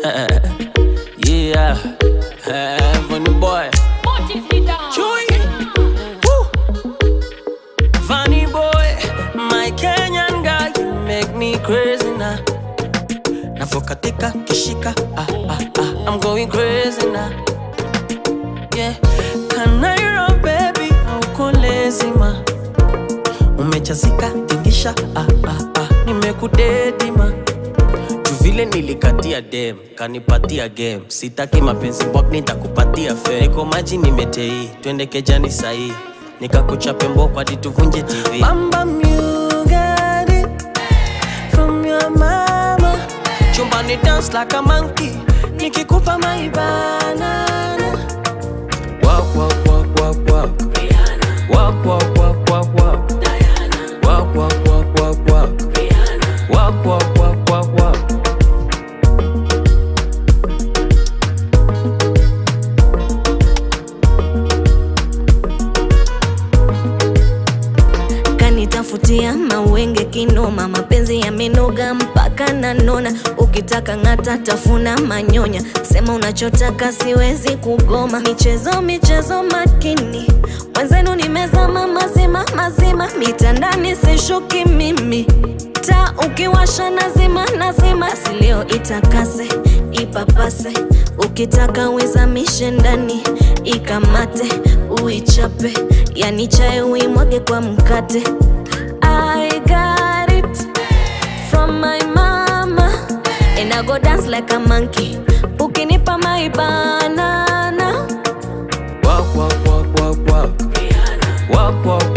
yeah, Funny boy. Chui. Woo. Funny boy, my Kenyan guy, you make me crazy now. Navokatika kishika, ah, ah, ah, I'm going crazy now. Yeah, Kanairo baby, hauko lazy ma. Umechazika tingisha, ah, ah, ah, nimekudedi ma. Juu vile nilikatia dem kanipatia game sitaki mapenzi bwak nitakupatia fe niko maji nimetei twende kejani sahii nikakuchape mboko hadi tuvunje tv Bamba you got it from your mama chumbani dance like a monkey nikikupa maibana Walk, walk, walk, walk, walk. Walk, walk, walk, walk, walk. Walk, walk, walk, walk, walk. Walk, walk, walk, walk, walk. kanitafutia mawenge kinoma mapenzi yamenoga mpaka nanona ukitaka ng'ata tafuna manyonya sema unachotaka siwezi kugoma michezo michezo makini mwenzenu nimezama mazima mazima mitandani sishuki mimi ta ukiwasha nazima nazima silio itakase ipapase ukitaka uizamishe ndani ikamate uichape yani chai uimwage kwa mkate I got it from my mama and I go dance like a monkey ukinipa my banana Walk, walk, walk, walk, walk. Walk, walk,